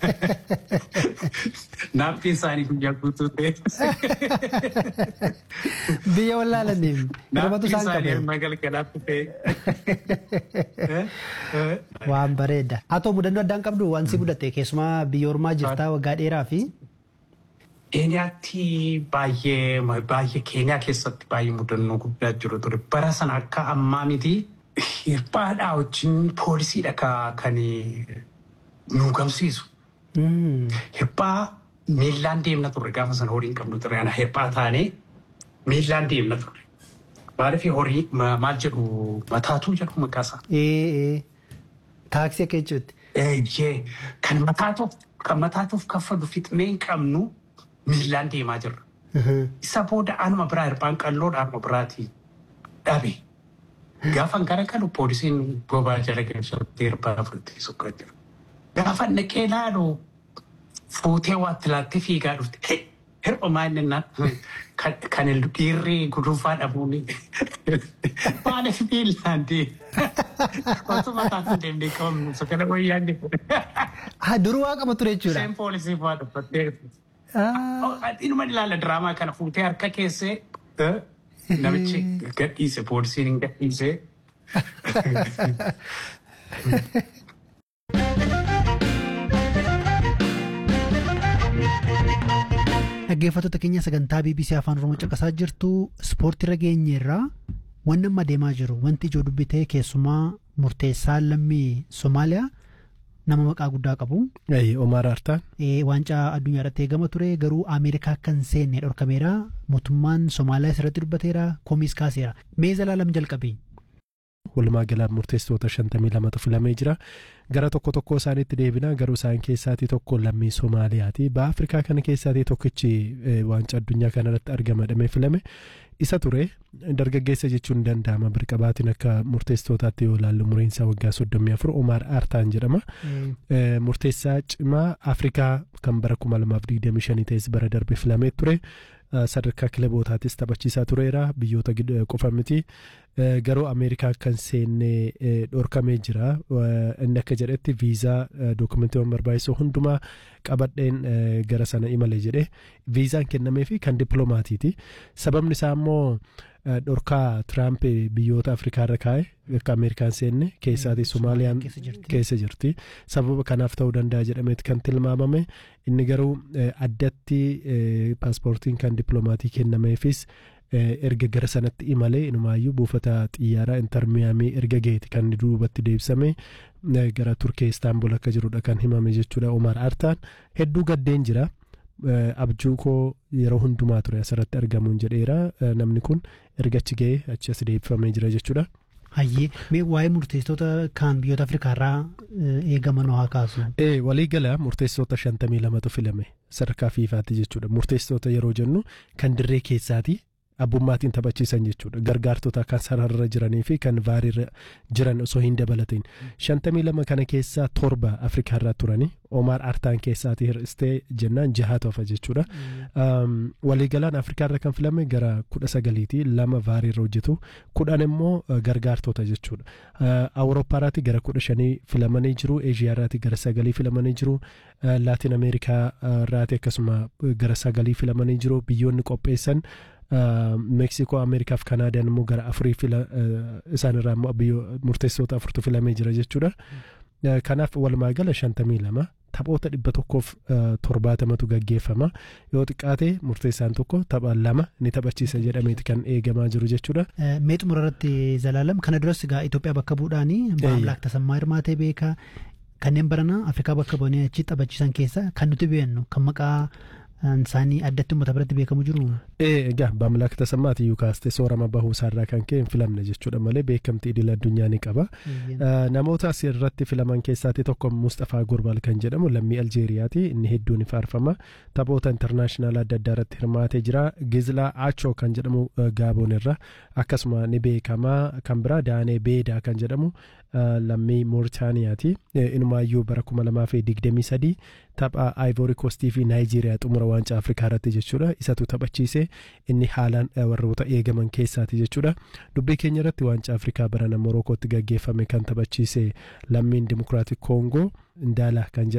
Naaftiin isaanii guyyaa guutuu ta'e. Biyya wallaalaniif Naaftiin darbatu isaan isaanii qabe. hirma galgalaatti ta'e. Waan bareeda. Haa ta'u mudannoo addaan qabdu waan si mudate keessumaa biyya ormaa jirtaa waggaa dheeraa fi Keeniyaatti baay'ee baay'ee Keeniyaa keessatti baay'ee mudannoo guddaa jiru ture. Bara sana akka ammaa miti hirphaadhaa wajjin poolisiidha ka- kan nu gamsiisu. Hirphaa miillaan deemna turre gaafa sana horii hin qabnu ture. Ana hirphaa taanee miillaan deemna turre. Maaliif horii ma- maal jedhu mataatuu jedhu maqaasaa. ee taaksii akka jechuutti. Eeyyee kan mataatuuf kan mataatuuf kaffalu fixnee hin qabnu miillaan deemaa jirra. Isa booda anuma biraa hirphaan qalloodha anuma biraatii dhabe. Gaafan gara galu poolisiin bobaa jala galchatti hirphaa fudhattee suqqaa jira. Gaafa naqee laalu fuutee waatti laattee fiigaa dhufte. Hirpha maal naan kan dhiirri gudunfaa dhabuun maaliif miillaan deema. Osuma taasisan deemnee qabamnu sakana wayyaan deema. Haa duruu waa qaba ture jechuudha. Isheen poolisii fa'aa dhuffattee. Ah, Inuma ilaala diraamaa kana fuutee harka keessee namichi gadhiise poolisiin hin gadhiise. Dhaggeeffattoota keenya sagantaa BBC Afaan Oromoo caqasaa jirtu ispoortii irra geenye irraa wanni amma adeemaa jiru wanti ijoo dubbitee keessumaa murteessaa lammii Somaaliyaa nama maqaa guddaa qabu. Omar Artaan. Eh, Waancaa addunyaa irratti eegama ture garuu Ameerikaa akka hin seenne dhorkameera mootummaan Somaaliyaa irratti dubbateera komiis kaaseera. Mee zalaalam jalqabe. Walumaa galaan murteessitoota shantamii lamatu filamee jira. Gara tokko tokko isaaniitti deebina garuu isaan keessaatii tokko lammii Somaaliyaati. Ba'a Afrikaa kana keessaatii tokkichi eh, waancaa addunyaa kanarratti argamadhamee filame. Isa ture dargaggeessa jechuun ni danda'ama birqabaatiin akka murteessitootaatti yoo ilaallu umuriinsaa waggaa soddomii afur Omar Artaan jedhama. Eh, murteessaa cimaa Afrikaa kan bara kuma lamaaf digdamii shanii ta'es bara darbe filamee ture. Eh, Sadarkaa kilabootaatis taphachiisaa tureera biyyoota gid- qofa miti. Eh, Garuu Ameerikaa kan seenne eh, dhorkamee jira. Eh, Inni akka jedhetti viizaa eh, dookumentii barbaachisu hundumaa qabadheen eh, gara sana imale jedhe viizaan kennameefi kan dippiloomaatiiti. Sababni isaa immoo eh, dhorkaa Tiraamp biyyoota Afrikaa irra kaa'e akka Ameerikaan seenne keessaatii Somaaliyaan keessa jirti. keessa jirti. Sababa kanaaf ta'uu danda'a jedhameeti kan tilmaamame. Inni garuu eh, addatti eh, paaspoortiin kan dippiloomaatii kennameefis eh, erga gara sanatti imalee inumaayyuu buufata xiyyaaraa intarmiyaamii erga geeti kan inni duubatti deebisame eh, gara turkee istaanbul akka jirudha kan himame jechuudha Omar Artaan hedduu gaddeen jira. Eh, abjuu koo yeroo hundumaa ture asirratti argamuun jedheera Eh, namni kun erga achi ga'ee achi as deebifamee jira jechuudha. Hayyee mee waa'ee murteessitoota kaan biyyoota Afrikaa irraa eh, eegaman haa kaasu. Ee waliigala murteessitoota shantamii lamatu filame sadarkaa fiifaatti jechuudha. Murteessitoota yeroo jennu kan dirree keessaati abbummaatiin taphachiisan jechuudha. Gargaartota kan sararra jiranii fi kan vaariirra jiran osoo hin dabalatin. Shantamii lama kana keessaa torba Afrikaa irraa turani. Omar Artaan keessaati hir'istee jennaan jahaatu hafa jechuudha. Um, waliigalaan Afrikaa irra kan filame gara kudha sagaliiti lama vaariirra hojjetu kudhan immoo uh, gargaartota jechuudha. Uh, Awurooppaa irraati gara kudha shanii filamanii jiru. Eeshiyaa irraati gara sagalii filamanii jiru. Uh, Laatiin Ameerikaa uh, irraati akkasuma uh, gara sagalii filamanii jiru. Biyyoonni qopheessan uh, Meeksikoo, Ameerikaa fi Kanaadaan immoo gara afurii fila uh, isaan irraa immoo biyyo murteessitoota afurtu filamee jira jechuudha. Uh, Kanaaf walumaa gala shantamii lama taphoota dhibba tokkoof uh, torbaatamatu gaggeeffama yoo xiqqaate murteessaan tokko tapha lama ni taphachiisa jedhameeti kan eegamaa jiru jechuudha. Eh, Mee xumura irratti zalaalam kana duras egaa Itoophiyaa bakka bu'uudhaani Maamlaak Tasammaa Hirmaatee beeka kanneen barana Afrikaa bakka bu'anii achi taphachiisan keessa kan nuti beeknu kan maqaa eh, isaanii addatti uummata biratti beekamu jiru. Ee, egaa Maamlaak Tasammaati iyyuu kaastee soorama bahuu isaarraa kan ka'e hin filamne jechuudha malee beekamtii idil addunyaa ni qaba. Uh, namoota asirratti filaman keessaati tokko Mustafaa Gurbal kan jedhamu lammii Aljeeriyaati inni hedduun ni faarfama taphoota intarnaashinaal adda addaa irratti hirmaatee jira Gizlaa Achoo kan jedhamu uh, Gaaboon irra akkasuma ni beekama kan biraa Daanee Beedaa kan jedhamu uh, lammii Mooritaaniyaati uh, inumaayyuu bara kuma lamaa fi digdamii sadii tapha Ivory Coastii fi Naayijeeriyaa xumura waancaa Afrikaa irratti jechuudha isatu taphachiise inni haalaan uh, warroota eegaman keessaati jechuudha dubbii keenya irratti waancaa Afrikaa barana Morokootti gaggeeffame kan taphachiise lammiin Dimokiraatik Koongoo Ndaala kan jedhamu